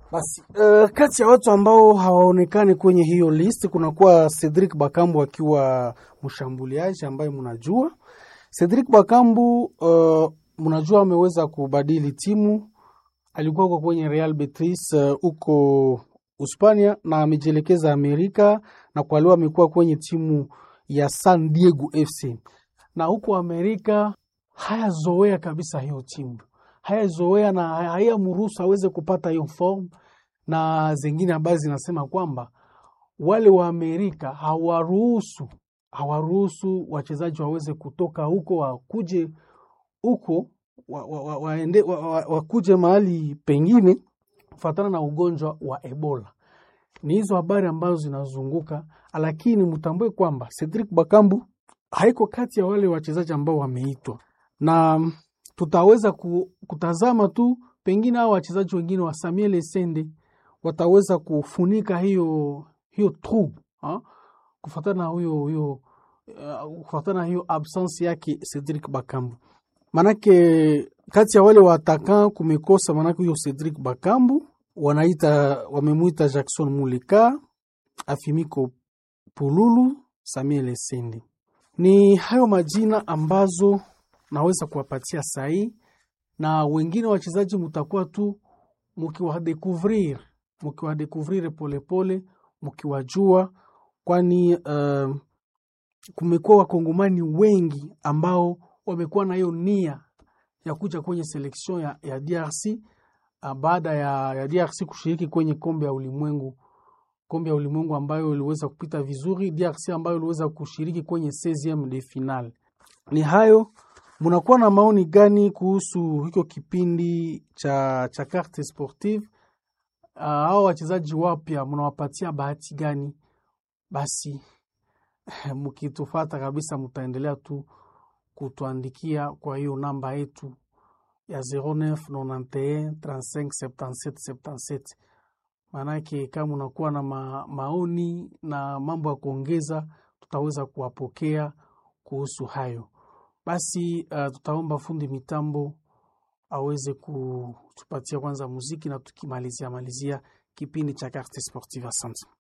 Basi uh, kati ya watu ambao hawaonekani kwenye hiyo list kunakuwa Cedric Bakambu akiwa mshambuliaji ambaye mnajua Cedric Bakambu uh, mnajua ameweza kubadili timu, alikuwa kwa kwenye Real Betis huko uh, Uspania na amejielekeza Amerika na kwa leo amekuwa kwenye timu ya San Diego FC na huko Amerika hayazoea kabisa hiyo timu, hayazoea na hayamruhusu aweze kupata hiyo form, na zingine habari zinasema kwamba wale wa Amerika hawaruhusu hawaruhusu wachezaji waweze kutoka huko wakuje huko waende wa, wa, wa, wa, wakuje mahali pengine kufatana na ugonjwa wa Ebola. Ni hizo habari ambazo zinazunguka, lakini mtambue kwamba Cedric Bakambu haiko kati ya wale wachezaji ambao wameitwa, na tutaweza kutazama tu pengine hao wachezaji wengine wa Samuel Essende wataweza kufunika hiyo hiyo trou kufatana na huyo huyo uh, kufatana na hiyo absence yake Cedric Bakambu. Manake kati ya wale wataka kumekosa, manake huyo Cedric Bakambu wanaita wamemwita Jackson Muleka, Afimiko Pululu, Samuel Essende. Ni hayo majina ambazo naweza kuwapatia sahi, na wengine wachezaji mutakuwa tu mukiwadekuvrir mukiwadekuvrir polepole mkiwajua, kwani uh, kumekuwa wakongomani wengi ambao wamekuwa na hiyo nia ya kuja kwenye seleksion ya, ya DRC uh, baada ya, ya DRC kushiriki kwenye kombe ya ulimwengu kombe ya ulimwengu ambayo iliweza kupita vizuri, DRC ambayo iliweza kushiriki kwenye 16 de final. Ni hayo, munakuwa na maoni gani kuhusu hicho kipindi cha, cha carte sportive? Uh, hao wachezaji wapya mnawapatia bahati gani? Basi mkitufata kabisa, mtaendelea tu kutuandikia kwa hiyo namba yetu ya 0991 35 77 77. Maanake kama unakuwa na ma, maoni na mambo ya kuongeza, tutaweza kuwapokea kuhusu hayo. Basi uh, tutaomba fundi mitambo aweze kutupatia kwanza muziki na tukimalizia malizia kipindi cha Carte Sportive. Asante.